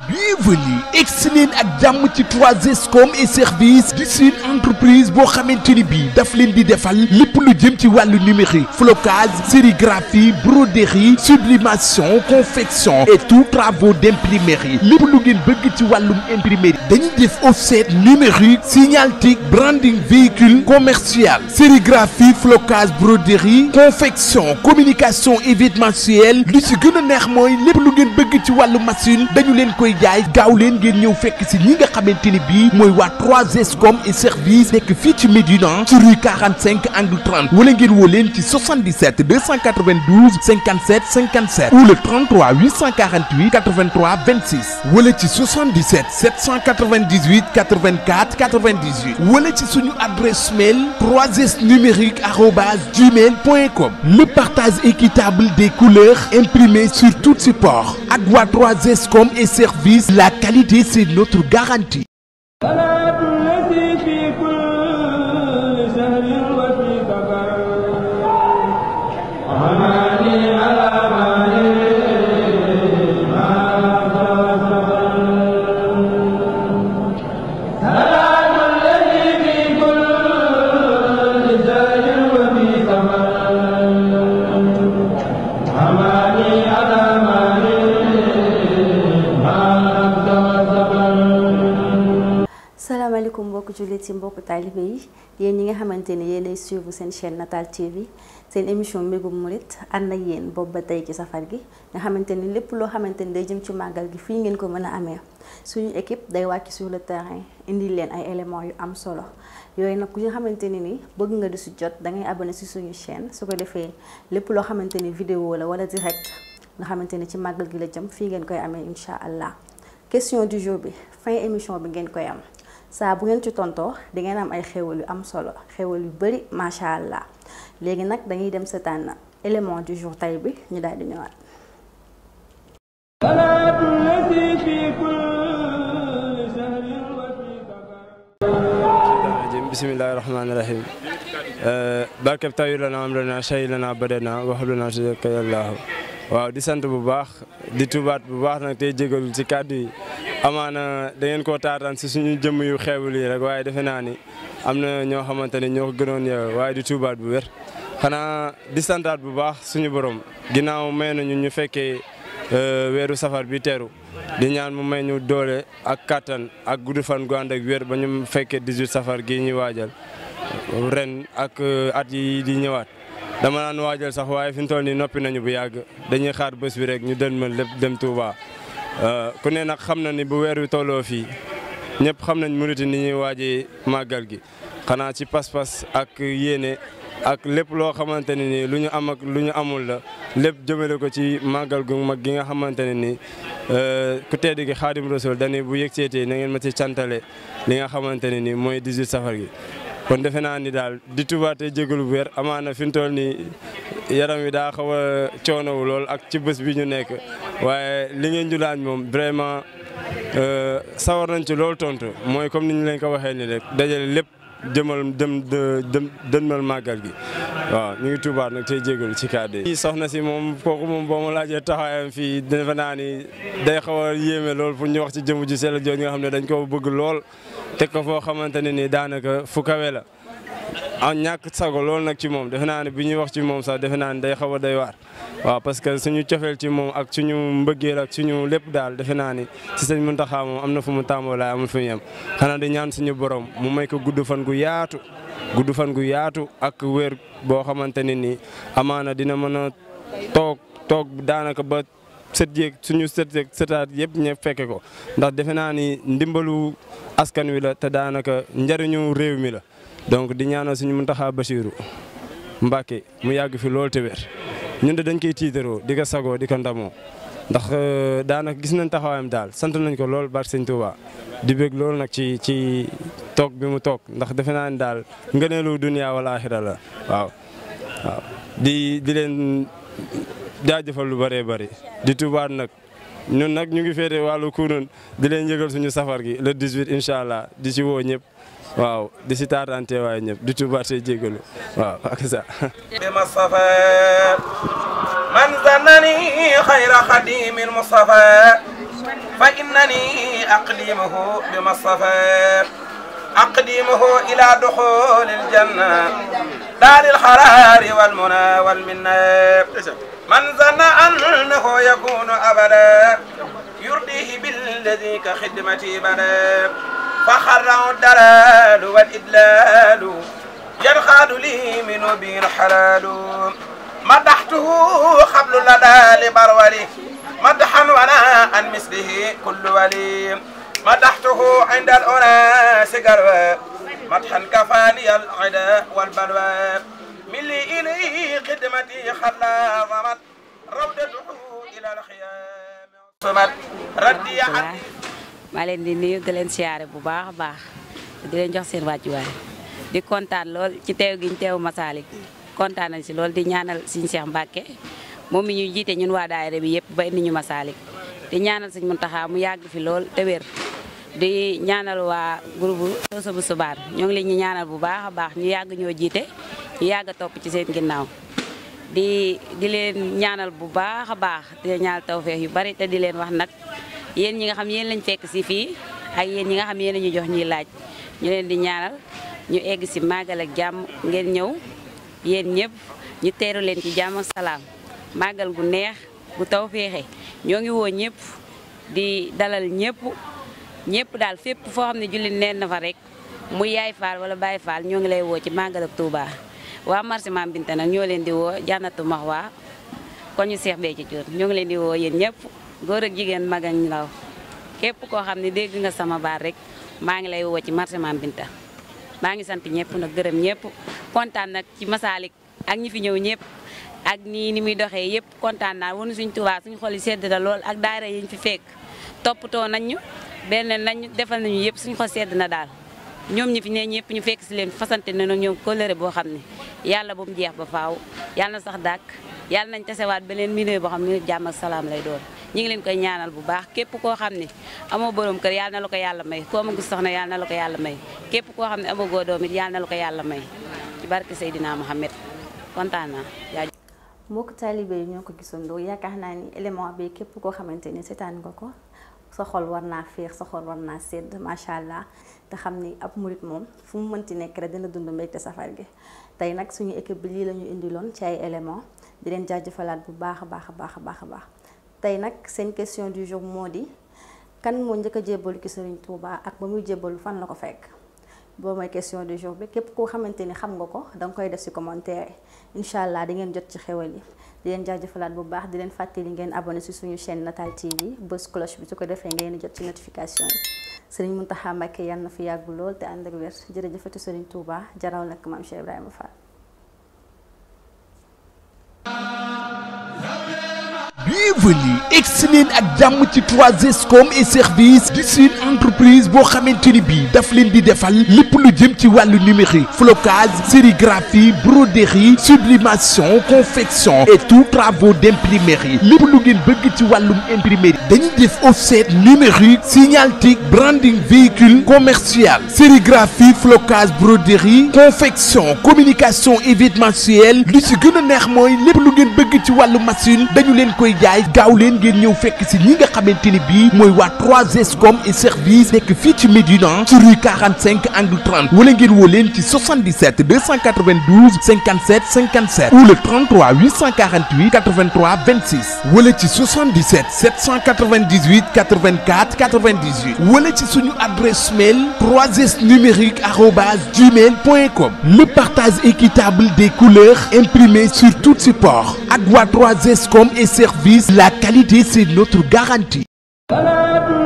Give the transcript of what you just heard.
bienvenue excellent ak jàmm ci 3S et service di seen entreprise boo xamante ni bii daf leen di defal lépp lu jëm ci wàllu numérique flocage sérigraphie broderie sublimation confection et tout travaux d'imprimerie lépp lu ngeen bëgg ci wàllum imprimerie dañuy def offset numérique signalétique branding véhicule commercial sérigraphie flocage broderie confection communication événementielle li ci gën a neex mooy lépp lu ngeen bëgg ci wàllu machine dañu leen koy jaay gaaw leen ngeen ñëw fekk si ñi nga xamante ni bii mooy waa 3S et service nekk fii ci Médina ci rue 45 angle 30 wala ngeen woo leen ci 77 292 57 57 ou le 33 848 83 26 wala ci 77 798 84 98 wala ci suñu adresse mail 3S numérique arobase gmail point com le partage équitable des couleurs imprimées sur tout support ak waa 3S et service la qualité c'est notre garantie. salaamaaleykum mbokku jullit ci mbokku taalibe yi yéen ñi nga xamante ne yéenay suivre seen chaîne Natal TV seen émission mbégum murit ànd ak yéen boobu ba tey ci safar gi nga xamante ni lépp loo xamante ni day jëm ci màggal gi fii ngeen ko mën a amee suñu équipe day wàcc sur le terrain indi leen ay éléments yu am solo yooyu nag ku nga xamante ni ni bëgg nga di si jot da ngay abonné si suñu chaîne su ko defee lépp loo xamante ni vidéo la wala direct nga xamante ni ci màggal gi la jëm fii ngeen koy amee incha allah question du jour bi fin émission bi ngeen koy am. saa bu ngeen ci tontoo di ngeen am ay xéwal yu am solo xéwal yu bari macha allah léegi nag dañuy dem seetaan élément du jour tay bi ñu daal di ñëwaat. bismillahi rahmaani rahim barkeb tawi lana am lana shay lana badana waxluna tudaka yàllaahu waaw di sant bu baax di tubaat bu baax nag tey jégalu ci kàddu yi amaana da ngeen koo taataan si suñu jëmm yu xeebul yi rek waaye defe naa ni am na ñoo xamante ne ñoo ko gënoon yow waaye di tubaat bu wér xanaa di santaat bu baax suñu borom ginnaaw may nañu ñu fekkee weeru safar bi teeru di ñaan mu may ñu doole ak kattan ak gudd fan gu ànd ak wér ba ñu fekkee 18 safar gii ñuy waajal ren ak at yi di ñëwaat dama naan waajal sax waaye fi mu toll nii noppi nañu bu yàgg dañuy xaar bés bi rek ñu dënmal lépp dem Touba ku ne nag xam na ni bu weer wi tolloo fii ñëpp xam nañ murit ni ñuy waajee màggal gi xanaa ci pas-pas ak yéene ak lépp loo xamante ne ni lu ñu am ak lu ñu amul la lépp jëmale ko ci màggal gu mag gi nga xamante ne ni ku tedd gi Xaadim Rasul dañuy bu yëg seetee na ngeen ma ci cantale li nga xamante ne ni mooy 18 safar gi. kon defe naa ni daal di tubaate jégalu bu wér amaana fi mu toll nii yaram wi daa xaw a coonowu lool ak ci bés bi ñu nekk waaye li ngeen ñu laaj moom vraiment sawar nañ ci loolu tontu mooy comme ni ñu leen ko waxee ni rek dajale lépp jëmal dem dem dënmal màggal gi waaw ñu ngi tubaat nag tey jégalu ci kàddu yi. soxna si moom kooku moom boo ma laajee taxawaayam fii defe naa ni day xaw a yéeme lool pour ñu wax ci jëmu ji sell jooju nga xam ne dañ ko bëgg lool. teg ko foo xamante ne ni daanaka fu kawe la ah ñàkk sago loolu nag ci moom defe naa ne bi ñuy wax ci moom sax defe naa ne day xaw a doy waar waaw parce que suñu cofeel ci moom ak suñu mbëggeel ak suñu lépp daal defe naa ni si sëñ Muntaxa moom am na fu mu tàmboo laay amul fu mu yem xanaa di ñaan suñu borom mu may ko gudd fan gu yaatu gudd fan gu yaatu ak wér boo xamante ne ni amaana dina mën a toog toog daanaka ba sët yeeg suñu sët yeeg sëtaat yëpp ñëpp fekke ko ndax defe naa ni ndimbalu askan wi la te daanaka njariñu réew mi la donc di ñaanal suñu Muntaxa Basiru Mbàkke mu yàgg fi loolu te wér ñun de dañ koy tiitaroo di ko sagoo di ko ndamoo ndax daanaka gis nañ taxawaayam daal sant nañ ko lool barke sëñ Tuuba di bëgg loolu nag ci ci toog bi mu toog ndax defe naa ni daal ngëneelu dunya wala axira la waaw waaw di di leen jaajëfal lu bëree bëri di tubaat nag ñun nag ñu ngi féete wàllu kunun di leen yëgal suñu safar gi le 18 incha allah di ci woo ñëpp waaw di si taatante waaye ñëpp di tubaat say jégalu waaw ak ça من ظنني خير خديم المصطفى فإنني أقدمه بمصطفى أقدمه إلى دخول الجنة دار الحرار والمنى والمنى من ظن أنه يكون أبدا يرضيه بالذي كخدمتي بدا فخره الدلال والإدلال ينخاد لي من به الحلال مدحته قبل لدى لبرولي مدحا ولا عن مثله كل ولي مدحته عند الأناس قروا مدحا كفاني العدا والبلوى من لي إليه خدمتي خلا ضمت روضته إلى الخيام صمت ردي عن maa leen di nuyu di leen siyaare bu baax a baax di leen jox seen wàccuwaay di kontaan lool ci teew gi ñu teew Masalik kontaan nañ si lool di ñaanal Sëñ Cheikh Mbacke moom mi ñu jiite ñun waa daayira bi yëpp ba indi ñu Masalik di ñaanal Sëñ Muntaxa mu yàgg fi lool te wér di ñaanal waa groupe Soso bu Subaan ñoo ngi leen ñu ñaanal bu baax a baax ñu yàgg ñoo jiite ñu yàgg a topp ci seen ginnaaw di di leen ñaanal bu baax a baax di leen ñaanal tawfeex yu bari te di leen wax nag yéen ñi nga xam yéen lañ fekk si fii ak yéen ñi nga xam yéen ñu jox ñuy laaj ñu leen di ñaanal ñu egg si màggal ak jàmm ngeen ñëw yéen ñëpp ñu teeru leen ci jàmm ak salaam màggal gu neex gu taw féexe ñoo ngi woo ñëpp di dalal ñëpp ñëpp daal fépp foo xam ne jullit neen na fa rek muy yaay faal wala baay faal ñoo ngi lay woo ci màggal ak Touba waa marché Mame Binta nag ñoo leen di woo jànnatu max waa kon ñu seex bee ci jur ñoo ngi leen di woo yéen ñëpp góor ak jigéen mag ak ndaw képp koo xam ne dégg nga sama baat rek maa ngi lay woo ci marché Mame Binta maa ngi sant ñëpp nag gërëm ñëpp kontaan nag ci Masalik ak ñi fi ñëw ñëpp ak nii ni muy doxee yëpp kontaan naa wonu suñ Tuubaa suñ xol yi sedd na lool ak daara yi ñu fi fekk toppatoo nañ ñu benn nañ ñu defal nañu yëpp suñ xol sedd na daal ñoom ñi fi ne ñëpp ñu fekk si leen fasante na nag ñoom kóllëre boo xam ne yàlla bu mu jeex ba faaw yàlla na sax dàkk yàlla nañ tasewaat beneen milieu boo xam ne jàmm ak salaam lay doon ñi ngi leen koy ñaanal bu baax képp koo xam ne amoo borom kër yàlla na la ko yàlla may koo ma gis soxna yàlla na la ko yàlla may képp koo xam ne amoo goo doom it yàlla na la ko yàlla may ci barke Seydina Mohamed kontaan naa jaajëf mbokk taalibe yi ñoo ko gisandoo yaakaar naa ni élément bi képp koo xamante ni seetaan nga ko sa xol war naa féex sa xol war naa sedd macha allah te xam ni ab murit moom fu mu mënti nekk rek dina dund mbégte safar gi tey nag suñu équipe bi lii la ñu indiloon ci ay élément di leen jaajëfalaat bu baax a baax a baax a baax a baax tey nag seen question du jour moo di kan moo njëkk a jébbalu ki Serigne Touba ak ba muy jébbalu fan la ko fekk boobu mooy question du jour bi képp koo xamante ni xam nga ko danga koy def ci commentaire incha allah di ngeen jot ci xewal yi di leen jaajëfalaat bu baax di leen fàttali ngeen abonné ci suñu chaîne Natal TV bës cloche bi su ko defee ngeen di jot ci notification yi Serigne Mountakha Mbacké yàlla na fi yàgg lool te ànd ak wér jërëjëfati Serigne Touba jaraw nag maam Cheikh Ibrahima Fall. bienvenue egsi leen ak jàmm ci 3SCOM et service di suñu entreprise boo xamante ni bii daf leen di defal lépp lu jëm ci wàllu numérique flocage sérigraphie broderie sublimation confection et tout travaux d'imprimerie lépp lu ngeen bëgg ci wàllum imprimerie dañuy def offset numérique signalétique branding véhicule commercial sérigraphie flocage broderie confection communication événementielle lu ci gën a neex mooy lépp lu ngeen bëgg ci wàllu machine dañu leen koy jaay gaaw leen ngeen ñëw fekk si ñi nga xamante ni bii mooy waa 3SCOM et service nekk fii ci Médina ci rue 45 angle 30 wala ngeen woo leen ci 77 292 57 57 ou le 33 848 83 26 wala ci 77 798 84 98 wala ci suñu adresse mail 3S numérique arobase gmail point com le partage équitable des couleurs imprimées sur tout support ak waa 3SCOM et service la qualité c'est notre garantie